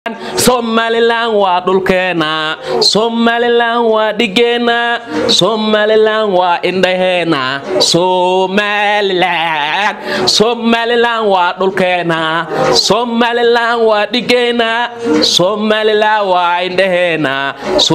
somalilan waa dhulkeena somalilan waa dhigeena somalilan waa indhaheena somalilan somalilan waa dhulkeena somalilan waa dhigeena somalilan waa indhaheena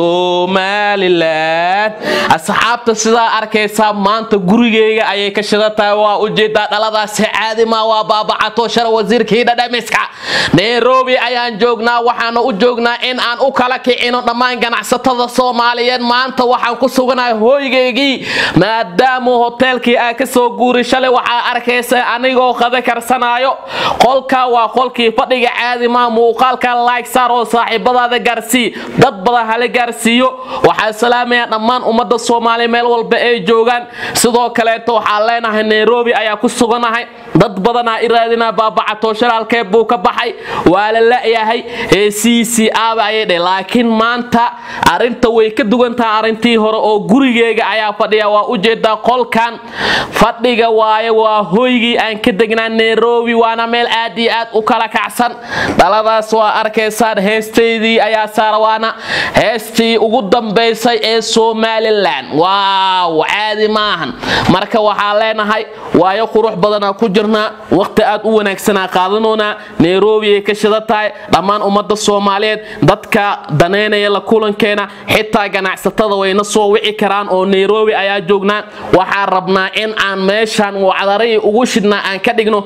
somalilan asxaabta sidaa arkaysaa maanta gurigeyga ayay ka shidatahay waa ujeedaa dhaladaasi caadima waa baabacato shara wasiirkii dhadhamiska nairobi ayaan joognaa waxaana u joognaa in aan u kala kicino dhammaan ganacsatada soomaaliyeed maanta waxaan ku suganahay hooygaygii maadaama hoteelkii aa ka soo guuri shalay waxaa arkaysa anigoo qada karsanaayo qolka waa qolkii fadhiga caadima muuqaalka like saar oo saaxiibadaada gaarsii dad badan hala gaarsiiyo waxaa salaamaya dhammaan ummadda soomaaliya meel walba ay joogaan sidoo kaleeto waxaan leenahay nairobi ayaa ku suganahay dad badanaa iraadina baabacato shalaalkee buu ka baxay waa la la'yahay c aba ayay dhe laakiin maanta arinta way ka duwantaha arintii hore oo gurigeyga ayaa fadhiya waa ujeedaa qolkan fadhiga waaye waa hoygii aan ka degnaa nairobi waana meel aad iyo aad u kala kacsan dhaladaas waa arkaysaan heestaydii ayaa saarawaana heestii ugu dambaysay ee somalilan waaw caadi maahan marka waxaa leenahay waayo qurux badanaa ku jirnaa waqti aad u wanaagsanaa qaadanoonaa nairobi ay ka shida tahay dhammaan ummadda soomaaliyeed dadka daneynaya la kulankeena xitaa ganacsatada wayna soo wici karaan oo nairobi ayaa joognaa waxaan rabnaa in aan meeshan wacdaray ugu shidhnaa aan ka dhigno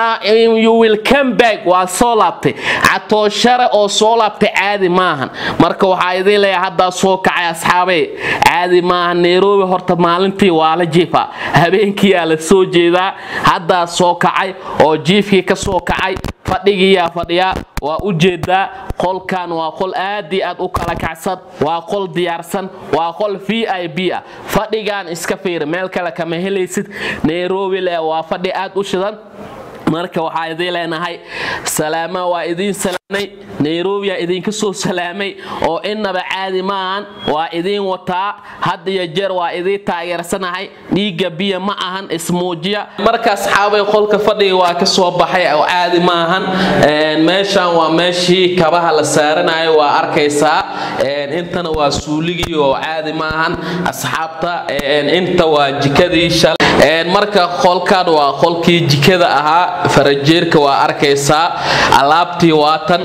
wilcambag waa soo laabtay catooshare oo soo laabtay caadi maahan marka waxaa idiin leeyahay haddaa soo kacay asxaabey caadi maahan nairobi horta maalintii waa la jiifa habeenkiiyaa la soo jeedaa haddaa soo kacay oo jiifkii ka soo kacay fadhigiiyaa fadhiyaa waa u jeedaa qolkan waa qol aad i aad u kala kacsan waa qol diyaarsan waa qol v i b ah fadhigan iska fiiri meel kale kama helaysid nairobi le waa fadhi aad u shidan marka waxaa idiin leenahay salaama waa idiin salaamay nairobiyaa idinka soo salaamay oo innaba caadi maahan waa idiin wataa had iyo jeer waa idiin taageersanahay dhiigga biya ma ahan ismuujiya marka asxaabay qolka fadhiga waa ka soo baxay oo caadi maahan meeshan waa meeshii kabaha la saaranayo waa arkaysaa intana waa suuligii oo caadi maahan asxaabta inta waa jikadii shalay marka qolkan waa qolkii jikada ahaa farajeerka waa arkaysaa alaabtii waatan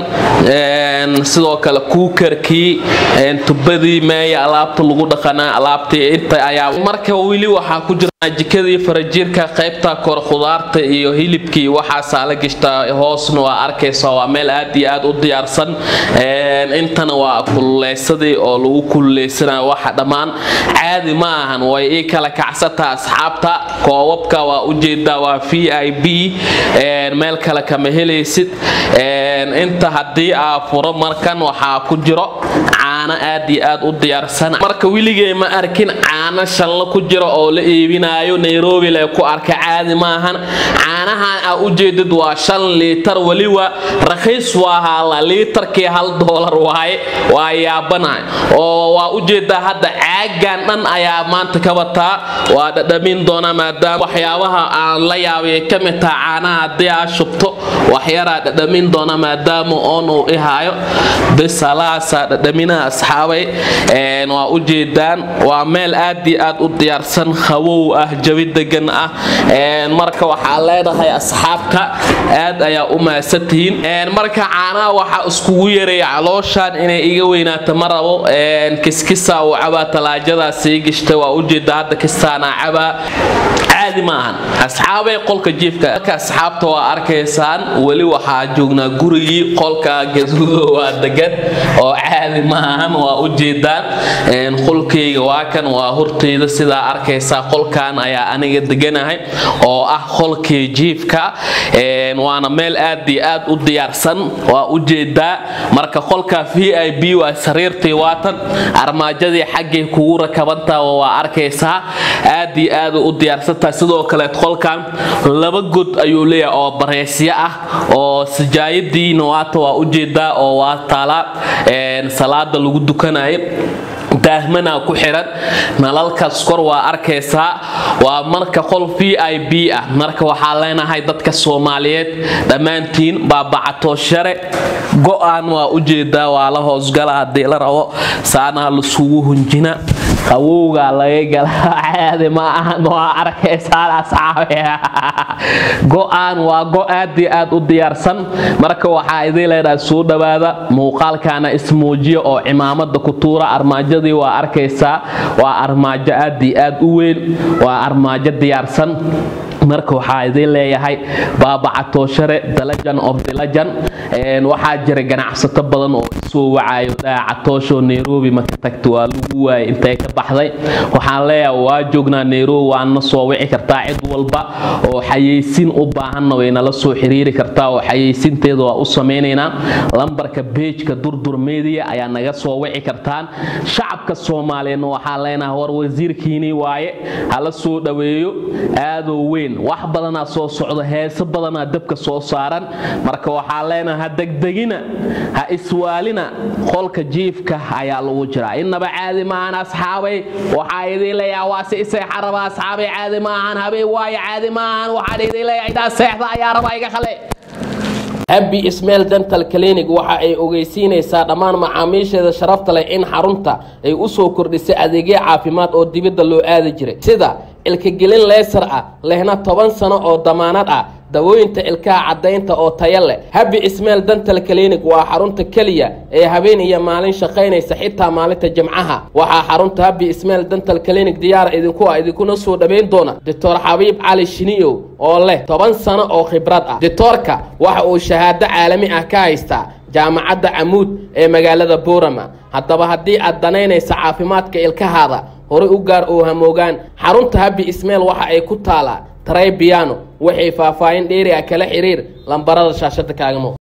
sidoo kale kuukarkii tubadii meeya alaabta lagu dhaqanaa alaabtii inta ayaa marka weli waxaa ku jirnaa jikadii farajeerka qaybta kor khudaarta iyo hilibkii waxaasaa la gishtaa hoosna waa arkaysaa waa meel aad iyo aad u diyaarsan intana waa kululeysadii oo lagu kululeysanayo waxa dhammaan caadi ma ahan way ii kala kacsataa asxaabta koobabka waa ujeedaa waa v i b meel kale kama helaysid inta haddii aa furo markan waxaa ku jiro caano aad iyo aad u diyaarsan marka weligay ma arkin caano shallo ku jiro oo la iibinayo nairobi le ku arka caadi maahan caanahan aa ujeedid waa shan liitar weliba rakhiis waa haala liitarkii hal doolar waaye waa yaabanahay oo waa ujeedaa hadda caagan dhan ayaa maanta ka bataa waa dhadhamin doona maadaama waxyaabaha aan la yaabay ka mid taha caanaha haddii aa shubto waxyaraa dhadhamin doona maadaama oon uu ihaayo bisalaasaa dhadhaminaha asxaabay waa ujeedaan waa meel aad iyo aad u diyaarsan qawow ah jawi degan ah marka waxaa leenahay asxaabta aad ayaa u mahadsantihiin marka caanaha waxaa iskugu yareeya calooshan inay iga weynaato ma rabo kiskisa uu cabaa talaajadaa sii gishta waa ujeeda hadda kistaanaa cabaa caadi maahan asxaabay qolka jiifka marka asxaabta waa arkaysaan weli waxaa joognaa gurigii qolka gaduudo waa degan oo caadi maahan waa ujeedaan qolkayga waa kan waa horteyda sidaa arkaysaa qolkan ayaa aniga deganahay oo ah qolkii jiifka waana meel aad iyo aad u diyaarsan waa ujeedaa marka qolka v i b waa sariirtii waatan armaajadii xaggay kugu rakabantaa waa arkaysaa aad iyo aad u diyaarsantahay sidoo kale qolkan laba god ayuu leeyahay oo bareysyo ah oo sijaayadiina waata waa ujeedaa oo waa taalaa salaada lagu dukanayay daahmanaa ku xiran nalalkaas kor waa arkaysaa waa marka qol v i b ah marka waxaa leenahay dadka soomaaliyeed dhammaantiin baabacato share go-aan waa ujeedaa waa la hoosgala haddii la rabo saanaa lasugu hunjina qawowgaa laga gala caadi ma ahan waa arkaysaan asxaabe go-aan waa go aad iyo aad u diyaarsan marka waxaa idin leedahay soo dhawaada muuqaalkaana ismuujiya oo cimaamada ku tuura armaajadii waa arkaysaa waa armaajo aad iyo aad u weyn waa armaajo diyaarsan marka waxaa idin leeyahay baabacatooshare dalajan of dilajan waxaa jira ganacsato badan oo isoo wacayo daacatoosho nairobi maka tagta waa lagu waayay intay ka baxday waxaan leeyahay waa joognaa nairobi waana soo wici kartaa cid walba oo xayeysiin u baahanna way nala soo xiriiri kartaa oo xayeysiinteeda waa u samaynaynaa lambarka beejka durdur media ayaa naga soo wici kartaan shacabka soomaaliyeedna waxaan leenahay war wasiirkiinii waaye hala soo dhaweeyo aadoo weyn wax badanaa soo socda heeso badanaa dabka soo saaran marka waxaa leenaha ha degdegina ha iswaalina qolka jiifka ayaa lagu jiraa innaba caadi maahan asxaabay waxaa idin leeyaha waa si iseexa raba asxaabay caadi maahan habeen waayo caadi maahan waxaan idin leeyahay intaa seexda ayaa raba iga khale abbi ismail dental clinic waxa ay ogeysiinaysaa dhammaan macaamiisheeda sharafta leh in xarunta ay u soo kordhisay adeegyo caafimaad oo dibadda loo aadi jiray sida ilkagelin leysar ah lehna toban sano oo damaanad ah dawooyinta ilkaha caddaynta oo taya leh habi ismail dental clinic waa xarunta keliya ee habeen iyo maalin shaqaynaysa xitaa maalinta jimcaha waxaa xarunta habi ismail dental clinic diyaara idinku ah idinkuna soo dhawayn doona doctor xabiib cali shiniyow oo leh toban sano oo khibrad ah doctoorka waxa uu shahaado caalami ah ka haystaa jaamacadda camuud ee magaalada boorama haddaba haddii aad danaynaysa caafimaadka ilkahaada horay u gaar oo hamoogaan xarunta habi ismail waxa ay ku taalaa taray biyano waxay faahfaahin dheeri ah kala xiriir lambarada shaashada kaagamo